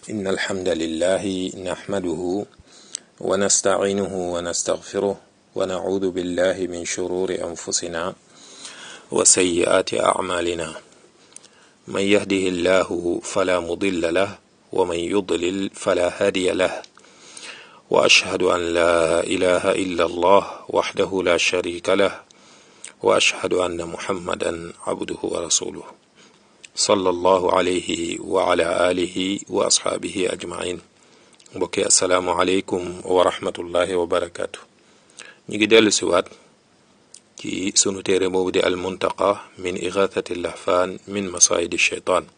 إن الحمد لله نحمده ونستعينه ونستغفره ونعوذ بالله من شرور أنفسنا وسيئات أعمالنا من يهده الله فلا مضل له ومن يضلل فلا هادي له وأشهد أن لا إله إلا الله وحده لا شريك له وأشهد أن محمدا عبده ورسوله صلى الله عليه وعلى آله وأصحابه أجمعين mbokki asalaamualeykum wa rahmatullahi wa barakaatu ñu ngi dellu siwaat ci sunu téere boobu di almuntaqa min igathati lahfaan min masaayidi sheytaan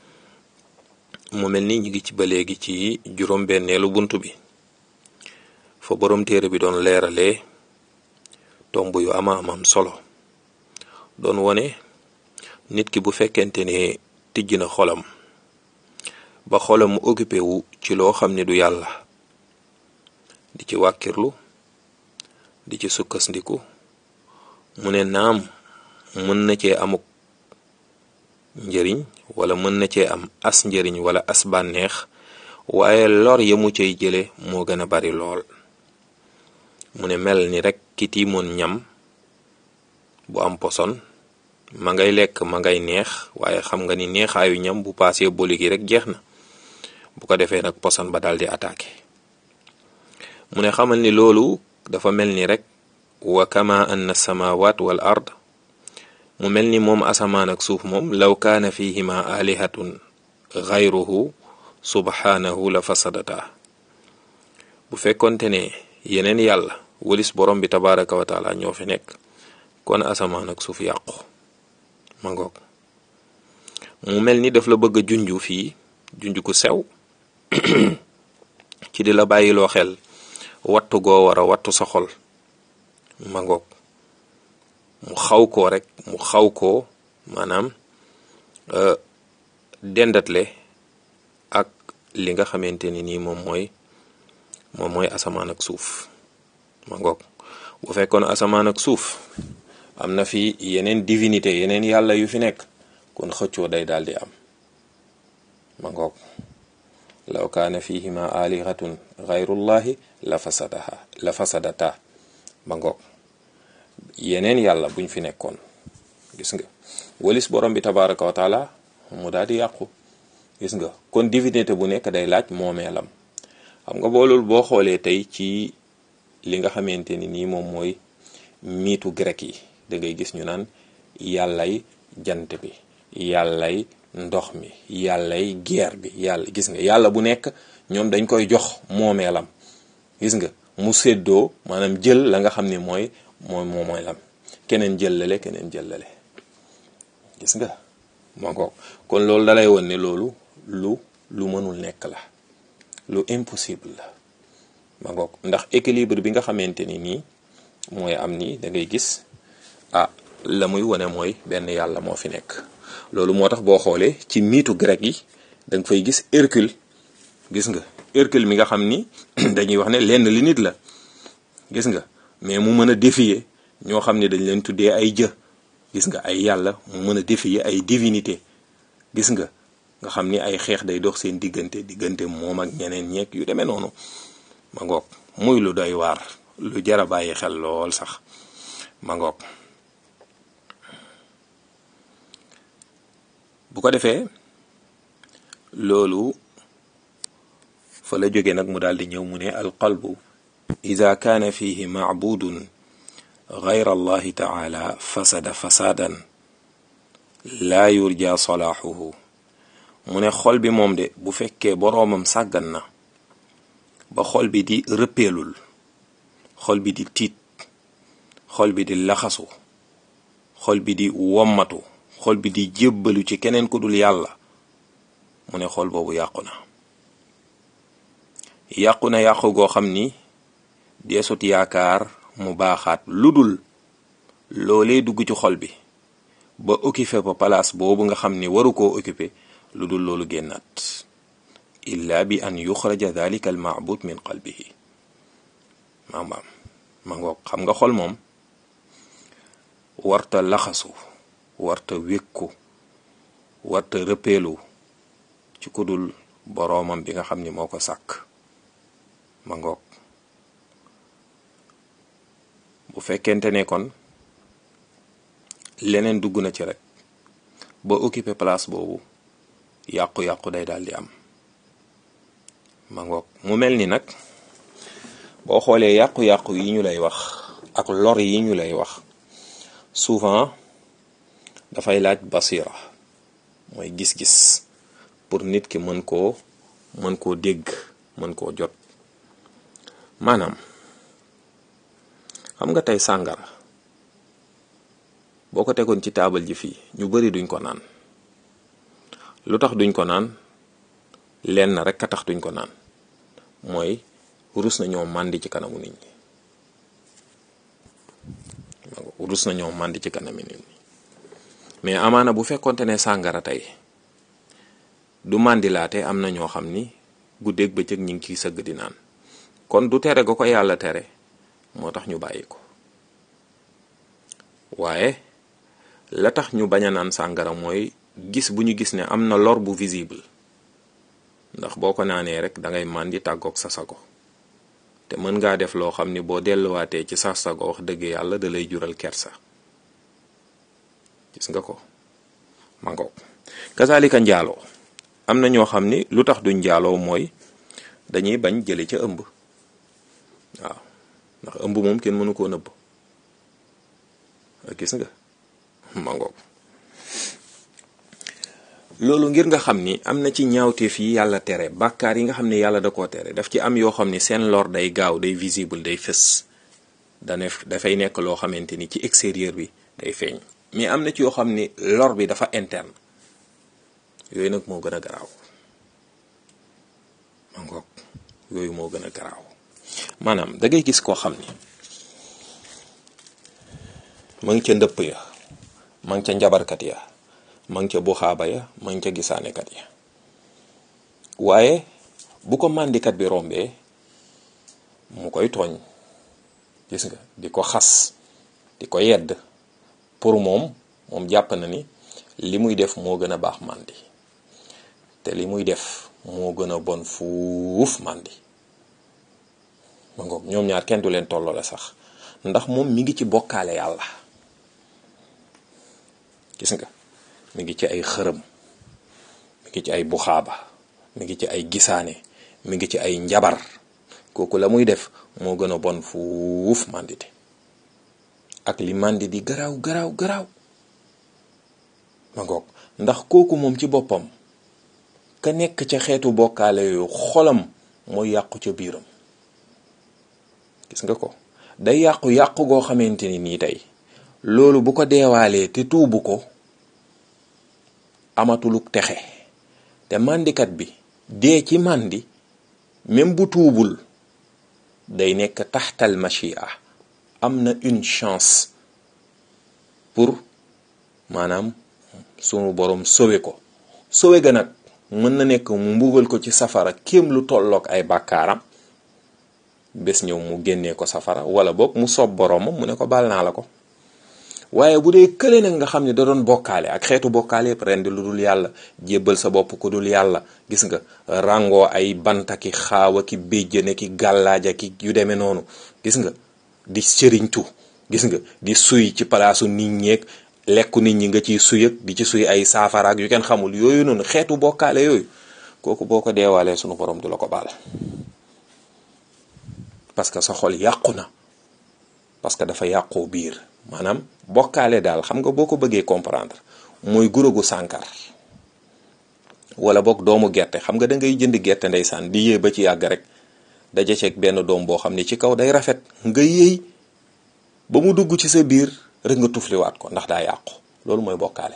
mu mel ni ñu ngi ci ba léegi ci juróom-benneelu bunt bi fa boroom téere bi doon leeralee tomb yu ama amam solo doon wone nit ki bu fekkente ne tijj na xolam ba xolam mu occupé wu ci loo xam ne du yàlla di ci wàkkirlu di ci sukkandiku mu ne naam mën na cee amuk njëriñ wala mën na cee am as njëriñ wala as bànneex waaye lor ya mu cay jële moo gën a bari lool mu ne mel ni rek ki tiimoon ñam bu am poson ma ngay lekk ma ngay neex waaye xam nga ni neexaayu ñam bu paasee boli gi rek jeex na bu ko defee nag poson ba daal di attaqué mu ne xamal ni loolu dafa mel ni rek wa kama anna samawat wal ard mu mel ni moom asamaan ak suuf moom law kaana fihima alihatun xayruhu subhanahu la fasadata bu fekkonte ne yeneen yàlla walis borom bi tabaraka wa taala ñoo fi nekk kon asamaan ak suuf yàqu ma ngoog mu mel ni daf la bëgg a junju fii junju ku sew ci di la bàyyiloo xel wattu goo war a wattu sa xol ma ngoog mu xaw koo rek mu xaw koo maanaam dendatle ak li nga xamante ni nii moom mooy moom mooy asamaan ak suuf ma ngoog bu fekkoon asamaan ak suuf am na fi yeneen divinité yeneen yàlla yu fi nekk kon xëccoo day daal di am ma ngoog law kaana fihima alihatun xayrullahi la fasadaha la fasadata ma ngoog yeneen yàlla buñ fi nekkoon gis nga walis borom bi tabaraka wa taala mu daal di yàqu gis nga kon divinité bu nekk day laaj moomeelam xam nga boolul boo xoolee tey ci li nga xamante ni nii moom mooy miitu grec yi da ngay gis ñu naan yàllay jant bi yàllay ndox mi yàllay guerre bi yàlla gis nga yàlla bu nekk ñoom dañ koy jox moomeelam gis nga mu séddoo maanaam jël la nga xam ne mooy mooy moo mooy lam keneen jëllale keneen jëllale gis nga moo ko kon loolu dalay won ne loolu lu lu mënul nekk la lu impossible la ma ngoog ndax équilibre bi nga xamante ni nii mooy am nii da ngay gis ah la muy wane mooy benn yàlla moo fi nekk loolu moo tax boo xoolee ci miitu grec yi da nga fay gis Hercule gis nga Hercule mi nga xam ni dañuy wax ne lenn li nit la gis nga mais mu mën a défier ñoo xam ne dañ leen tuddee ay jë gis nga ay yàlla mu mën a défier ay divinité gis nga nga xam ni ay xeex day dox seen diggante diggante moom ak ñeneen ñeeg yu demee noonu ma ngoog muy lu doy waar lu jara bàyyi xel lool sax ma ngoog bu ko defee loolu fa la jóge nag mu daal di ñëw mu ne alqalbu ida kaana fihi macbudun gayra allahi taala fasada fasaadan laa yurja salaaxuhu mu ne xol bi moom de bu fekkee boroomam sàggan na ba xol bi di rëppeelul xol bi di tiit xol bi di laxasu xol bi di wommatu xol bi di jébbalu ci keneen ku dul yàlla mu ne xol boobu yàqu na yàqu na yàqu goo xam ni deesut yaakaar mu baaxaat lu dul loolee dugg ci xol bi ba occupé ba place boobu nga xam ni waru koo occupé lu dul loolu génnaat illa bi an yuxraja dalika al maabud min qalbihi maamaam ma ngoog xam nga xol moom warta laxasu warta wékku warta rëppeelu ci ku dul boroomam bi nga xam ni moo ko sàkk ma ngoog bu fekkente ne kon leneen dugg na ci rek ba occuper place boobu yàqu-yàqu day daal di am ma ngoog mu mel ni nag boo xoolee yàqu-yàqu yi ñu lay wax ak lor yi ñu lay wax souvent dafay laaj basira mooy gis-gis pour nit ki mën koo mën koo dégg mën koo jot maanaam xam nga tey sàngara boo ko tegoon ci taabal ji fii ñu bari duñ ko naan lu tax duñ ko naan lenn rek a tax duñ ko naan mooy rus na ñoo màndi ci kanamu nit ñi rus na ñoo màndi ci kanamu nit ñi mais amaana bu fekkonte ne sàngara tey du màndilaate am na ñoo xam ni guddeeg bëccëg ñi ngi ciy sëgg di naan kon du tere ga ko yàlla tere moo tax ñu bàyyi ko waaye la tax ñu bañ a naan sàngara mooy gis bu ñu gis ne am na lor bu visible ndax boo ko naanee rek dangay màndi tàggoog sa sago te mën ngaa def loo xam ni boo delluwaatee ci sa sago wax dëgg yàlla da lay jural kersa gis nga ko mangoog kazalika njaaloo am na ñoo xam ni lu tax duñ njaaloo mooy dañuy bañ jële ca ëmb waaw ndax ëmb moom kenn mënu koo nëbb gis nga mangoog loolu ngir nga xam ni am na ci ñaawteef yi yàlla tere bàkkaar yi nga xam ne yàlla da koo tere daf ci am yoo xam ni seen lor day gaaw day visible day fës dane dafay nekk loo xamante ni ci extérieur bi day feeñ mais am na ci yoo xam ni lor bi dafa interne yooyu nag moo gën a garaaw ma ngoog yooyu moo gën a garaaw maanaam da ngay gis koo xam ni ma ngi ca ndëpp ya ma ngi ca njabarkat ya ma ngi ca buxaaba ya ma ngi ca gisaanekat ya waaye bu ko màndikat bi rombee mu koy tooñ gis nga di ko xas di ko yedd pour moom moom jàpp na ni li muy def moo gën a baax màndi te li muy def moo gën a bon fuuf màndi ma ngoog ñoom ñaar kenn du leen tolloole sax ndax moom mi ngi ci bokkaale yàlla gis nga mi ngi ci ay xërëm mi ngi ci ay buxaaba mi ngi ci ay gisaane mi ngi ci ay njabar kooku la muy def moo gën a bon fuuf màndite ak li màndi di garaaw garaaw garaaw ma ngoog ndax kooku moom ci boppam ka nekk ca xeetu bokkaale yooyu xolam mooy yàqu ca biiram gis nga ko day yàqu yàqu goo xamante ni nii tey loolu bu ko deewaalee te tuubu ko amatuluk texe te màndikat bi dee ci màndi même bu tuubul day nekk taxtal machia am na une chance pour maanaam sunu borom sowe ko sowe ga nag mën na nekk mu mbugal ko ci safara kéem lu tolloog ay bàkkaaram bés ñëw mu génnee ko safara wala boog mu soob boroomam mu ne ko baal naa la ko waaye bu dee kële nag nga xam ne da doon bokkaale ak xeetu bokkaale yëpp rendi lu dul yàlla jébbal sa bopp ko dul yàlla gis nga ràngoo ay banta ki xaawa ki béjjëne ki gàllaaja ki yu demee noonu gis nga di sëriñtu gis nga di suy ci palaasu nit ñeeg lekku nit ñi nga ciy suyëg di ci suy ay saafaraak yu kenn xamul yooyu noonu xeetu bokkaale yooyu kooku boo ko deewaalee sunu borom du la ko baal parce que sa xol yàqu na parce que dafa yàqoo biir maanaam bokkaale daal xam nga boo ko bëggee comprendre mooy gurogu sànkar wala boog doomu gerte xam nga da ngay jënd gerte ndeysaan di yéey ba ci yàgg rek daje ceeg benn doom boo xam ne ci kaw day rafet nga yéey ba mu dugg ci sa biir rek nga tufliwaat ko ndax daa yàqu loolu mooy bokkaale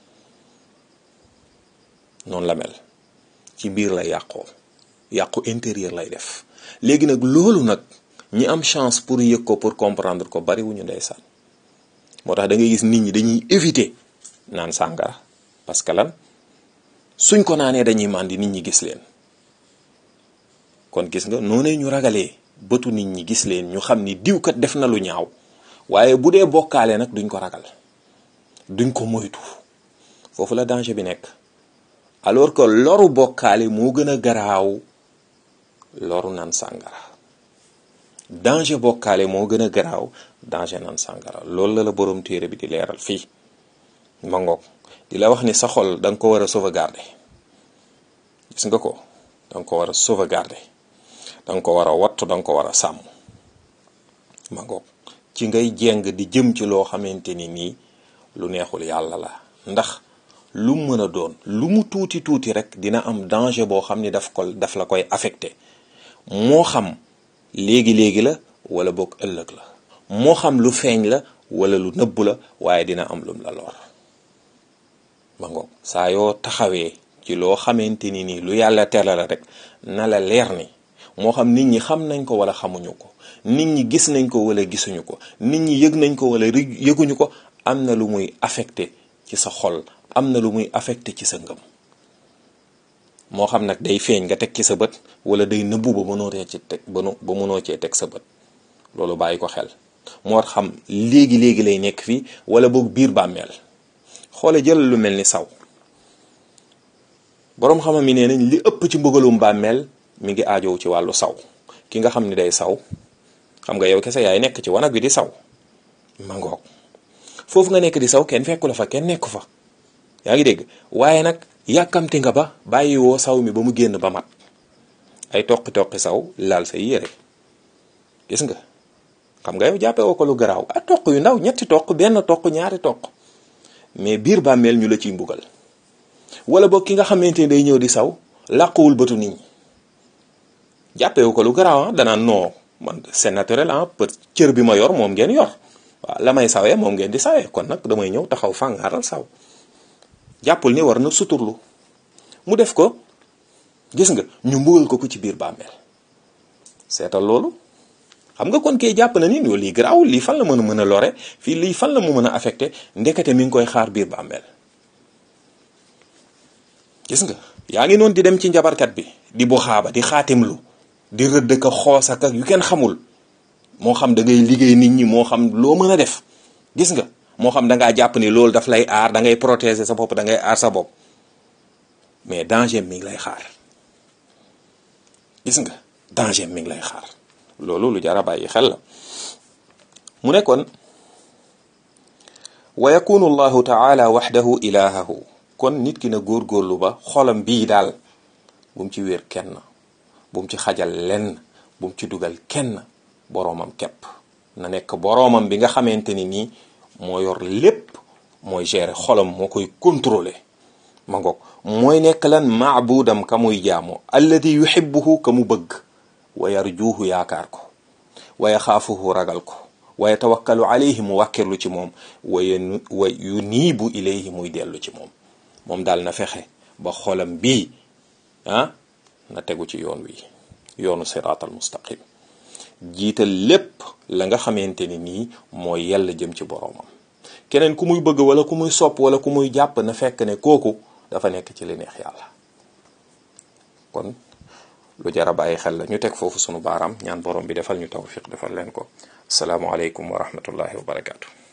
noonu la mel ci biir lay yàqoo yàqu intérieur lay def léegi nag loolu nag ñi am chance pour yëg ko pour comprendre ko bari wuñu ndeysaan moo tax da ngay gis nit ñi dañuy éviter naan sàngara parce que lan suñ ko naanee dañuy màndi nit ñi gis leen kon gis nga noonee ñu ragalee bëtu nit ñi gis leen ñu xam ni diwkat def na lu ñaaw waaye bu dee bokkaale nag duñ ko ragal duñ ko moytu foofu la danger bi nekk alors que loru bokkaale moo gën a garaaw loru naan sàngara danger bokkaale moo gën a garaaw danger naan sàngara loolu la la borom téere bi di leeral fii ma ngoog di la wax ni sa xol da nga ko war a sauvegarder gis nga ko da nga ko war a sauvegarder da nga ko war a wattu da nga ko war a sàmm ma ngoog ci ngay jeng di jëm ci loo xamante ni nii lu neexul yàlla la ndax lu mu mën a doon lu mu tuuti tuuti rek dina am danger boo xam ni daf ko daf la koy affecté moo xam léegi-léegi la wala boog ëllëg la moo xam lu feeñ la wala lu nëbb la waaye dina am lum la lor ma ngoog saa yoo taxawee ci loo xamante ni nii lu yàlla tere la rek na la leer ni moo xam nit ñi xam nañ ko wala xamuñu ko nit ñi gis nañ ko wala gisuñu ko nit ñi yëg nañ ko wala yëguñu ko am na lu muy affecté ci sa xol am na lu muy affecté ci sa ngëm moo xam nag day feeñ nga teg ci sa bët wala day nëbbu ba mënoo ci teg ba ba mënoo cee teg sa bët loolu bàyyi ko xel moo xam léegi léegi lay nekk fii wala boog biir bàmmeel xoole jël lu mel ni saw boroom xamam yi nee nañ li ëpp ci mbugalum bàmmeel mi ngi aajow ci wàllu saw ki nga xam ni day saw xam nga yow kese yaay nekk ci wanag bi di saw mangoog foofu nga nekk di saw kenn fekku la fa kenn nekku fa yaa ngi dégg waaye nag yàkkamti nga ba bàyyi woo saw mi ba mu génn ba mat ay toqi toqi saw laal say yére gis nga xam nga yow jàppee woo ko lu garaaw ah toq yu ndaw ñetti toq benn toq ñaari toq mais biir bàmmeel ñu la ciy mbugal wala boog ki nga xamante ni day ñëw di saw làquwul bëtu nit ñi jàppee wu ko lu garaaw ah danaan non man c'est naturel ah peut cër bi ma yor moom ngeen yor waaw la may sawee moom ngeen di sawee kon nag damay ñëw taxaw fàngaaral saw jàppul ni war na suturlu mu def ko gis nga ñu mbugal ko ko ci biir bàmmeel seetal loolu xam nga kon kay jàpp na ni loolu lii garaawul lii fan la mën a mën a lore fii lii fan la mu mën a affecté ndekete mi ngi koy xaar biir bàmmeel gis nga yaa ngi noonu di dem ci njabarkat bi di bu xaaba di xaatimlu di rëdd ka xoos ak yu kenn xamul moo xam da ngay liggéey nit ñi moo xam loo mën a def gis nga moo xam da ngaa jàpp ni loolu daf lay aar da ngay protéger sa bopp da ngay aar sa bopp mais danger mi ngi lay xaar gis nga danger mi ngi lay xaar loolu lu jar a bàyyi xel la mu ne kon wa yakunu allahu taala waxdahu ilahahu kon nit ki na góorgóorlu ba xolam bii daal bu mu ci wéer kenn bu mu ci xajal lenn bu mu ci dugal kenn boroomam képp na nekk boroomam bi nga xamante ni nii moo yor lépp mooy gérer xolam moo koy contrôler ma ngoog mooy nekk lan maabudam ka muy jaamu alladi yuhibbuhu ka mu bëgg wa yarjuuhu yaakaar ko wa yaxaafuhu ragal ko wa yatawakkalu alayhi mu wàkkirlu ci moom wa wa yuniibu ilayhi muy dellu ci moom moom daal na fexe ba xolam bii ah na tegu ci yoon wi yoonu siraatal mustaqim jiital lépp la nga xamante ni nii mooy yàlla jëm ci boroomam keneen ku muy bëgg wala ku muy sopp wala ku muy jàpp na fekk ne kooku dafa nekk ci li neex yàlla kon lu jar a bàyyi xel la ñu teg foofu sunu baaraam ñaan borom bi defal ñu tawfiq defal leen ko asalaamualeykum wa rahmatullahi wa barakaatu.